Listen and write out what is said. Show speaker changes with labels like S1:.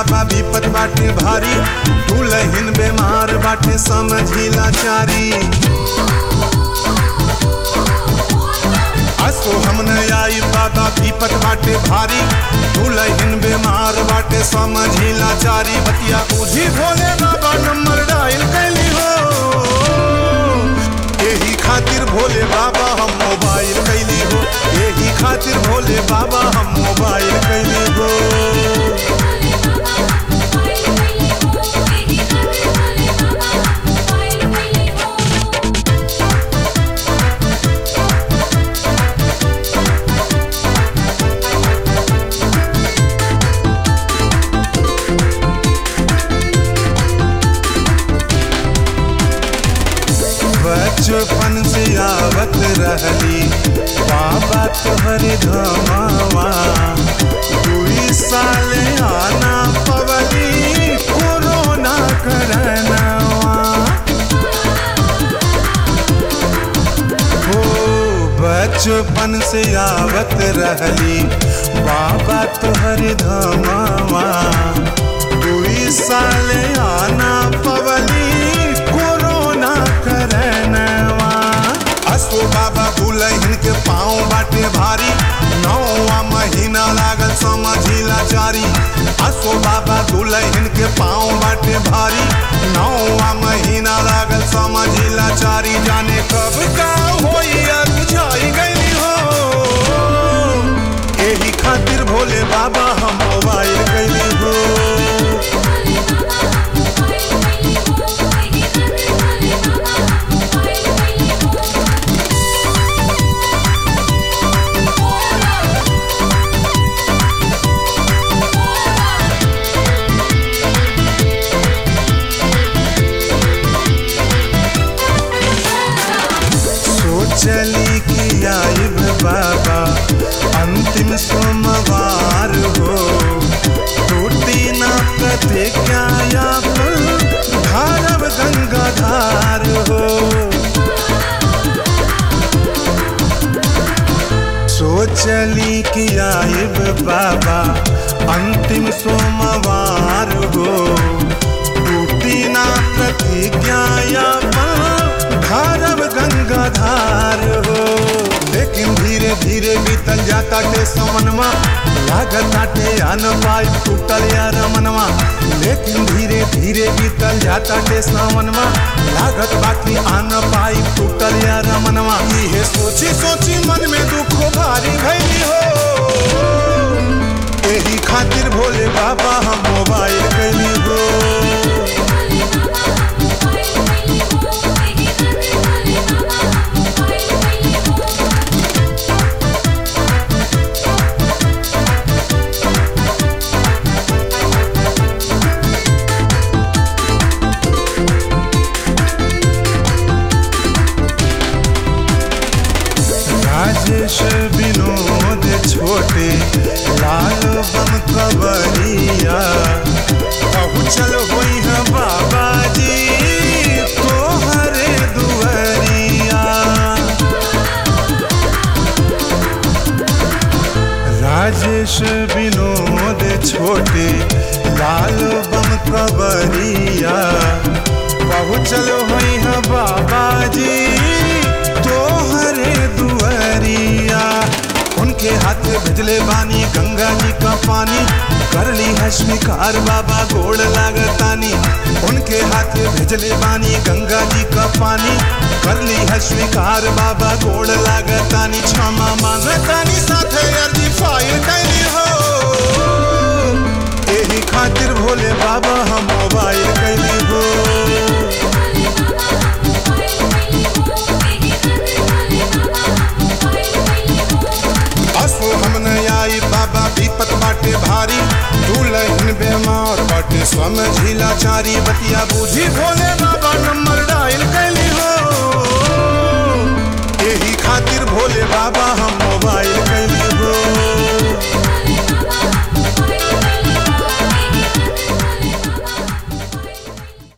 S1: बाबा विपत बाटे भारी दुलहिन बेमार बाटे समझिला चारी असो हम न आई बाबा विपत बाटे भारी दुलहिन बेमार बाटे समझिला चारी बतिया बुझी भोले बाबा नंबर डायल कैली हो यही खातिर भोले बाबा हम मोबाइल कैली हो यही खातिर भोले बाबा हम मोबाइल कैली हो बचपन से आवत रहली बाबा तोहरे धमावा दुई साल आना पवली कोरोना करनावा हो बचपन से आवत रहली बाबा तोहरे धमावा दुई साल आना पवली कोरोना करनवा असो बाबा दुलहिन के पाँव बाटे भारी नौवा महीना लागल समझिला चारी असो बाबा दुलहिन के पाँव बाटे भारी नौवा महीना लागल समझिला चारी जाने कब का होई अब बुझाई गई हो एही खातिर भोले बाबा हम मोबाइल कैली हो सोचली कि आइब बाबा अंतिम सोमवार हो टूटी ना प्रतिज्ञा धारव गंगाधार हो सोचली कि आइब बाबा अंतिम सोमवार हो टूटी ना प्रतिज्ञा धारव गंगाधार हो लेकिन धीरे धीरे बीतल जाता टे समनमा लागत आटे अन पाई टूटल या रमनवा लेकिन धीरे धीरे बीतल जाता टे समनमा लागत बाकी अन पाई टूटल या रमनवा ये सोची सोची मन में दुख भारी भैली हो यही खातिर भोले बाबा हम मोबाइल कैली हो राजेश विनोद छोटे लाल बम कवरिया पहुँचल होई है बाबा जी तोहरे दुआरिया राजेश विनोद छोटे लाल बम कवरिया पहुँचल होई है बाबा जी तोहरे दुआरिया उनके हाथ भेजले बानी गंगा जी का पानी कर ली है स्वीकार बाबा गोड़ लागतानी उनके हाथ भेजले बानी गंगा जी का पानी कर ली है स्वीकार बाबा गोड़ लागतानी क्षमा मांगतानी साथे अर्जी फाइल कैली हो यही खातिर भोले बाबा हम मोबाइल कैली हो असो हम न आई बाबा विपत बाटे भारी दुलहिन बेमार बाटे समझिला चारी बतिया बूझी भोले बाबा नंबर डायल कैली हो यही खातिर भोले बाबा हम मोबाइल कैली